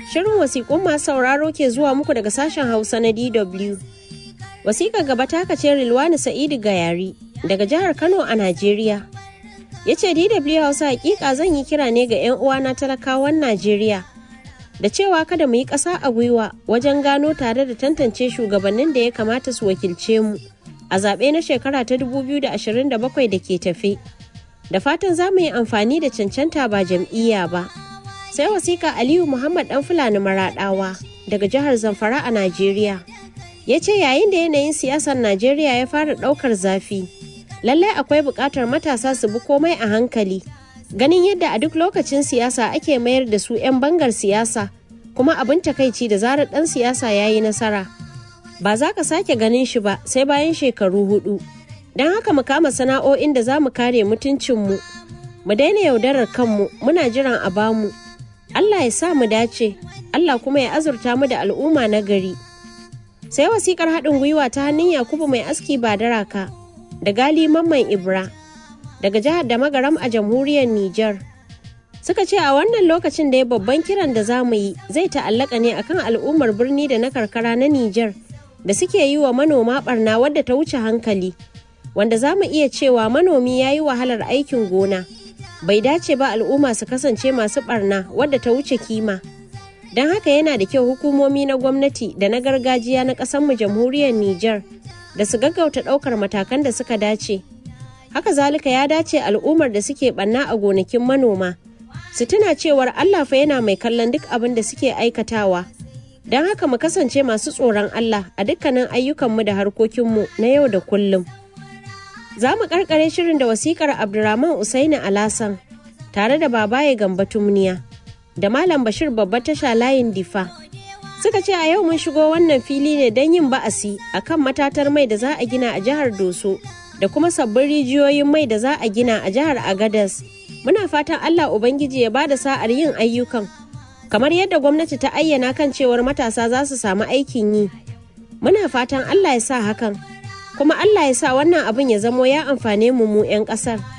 Shirin wasiƙun masu sauraro ke zuwa muku daga sashen Hausa na DW. Wasiƙar gaba ta kace Rilwani Sa'idu Gayari daga jihar Kano a Najeriya. Ya ce DW Hausa hakika zan yi kira ne ga 'yan uwana talakawan Najeriya da cewa kada mu yi ƙasa a gwiwa wajen gano tare da tantance shugabannin da ya kamata su wakilce mu a zaɓe na shekara ta 2027 da ke tafe. Da fatan za mu yi amfani da cancanta ba jam'iyya ba. Sai wasika Aliyu Muhammad ɗan Fulani Maraɗawa daga jihar Zamfara a Najeriya. Ya ce yayin da yanayin siyasar Najeriya ya fara ɗaukar zafi, lallai akwai buƙatar matasa su bi komai a hankali. Ganin yadda a duk lokacin siyasa ake mayar da su 'yan bangar siyasa, kuma abin takaici da zarar ɗan siyasa ya yi nasara. Ba za ka sake ganin shi ba sai bayan shekaru hudu. Don haka mu kama sana'o'in da za mu kare mutuncinmu. Mu daina yaudarar kanmu muna jiran a bamu. Allah ya sa mu dace, Allah kuma ya azurta mu da al'umma na gari. Sai wasikar haɗin gwiwa ta hannun Yakubu mai aski ba daraka da gali mamman Ibra daga jihar da magaram a jamhuriyar Nijar. Suka ce a wannan lokacin da ya babban kiran da za mu yi zai ta'allaka ne akan al'ummar birni da na karkara na Nijar da suke yi wa manoma barna wadda ta wuce hankali. Wanda za mu iya cewa manomi ya yi wahalar aikin gona. bai dace ba al'umma su kasance masu barna wadda ta wuce kima don haka yana da kyau hukumomi na gwamnati da na gargajiya na mu jamhuriyar Nijar da su gaggauta ɗaukar matakan da suka dace haka zalika ya dace al'ummar da suke barna a gonakin manoma su tuna cewar Allah fa yana mai kallon duk abin da suke aikatawa don haka mu kasance masu tsoron Allah a dukkanin ayyukanmu da harkokinmu na yau da kullum. Za mu karkare shirin da wasikar Abdurrahman Usaini Alasan tare da babaye Gamba Tumniya da Malam Bashir babbar tasha layin Difa. Suka ce a yau mun shigo wannan fili ne don yin ba'asi a kan matatar mai da za a gina a jihar Doso da kuma sabbin rijiyoyin mai da za a gina a jihar Agadas. Muna fatan Allah Ubangiji ya bada sa'ar yin ayyukan. Kamar yadda gwamnati ta ayyana kan cewar matasa za su samu aikin yi. Muna fatan Allah ya sa hakan. kuma Allah ya sa wannan abin ya zamo ya amfane mu mu 'yan ƙasar.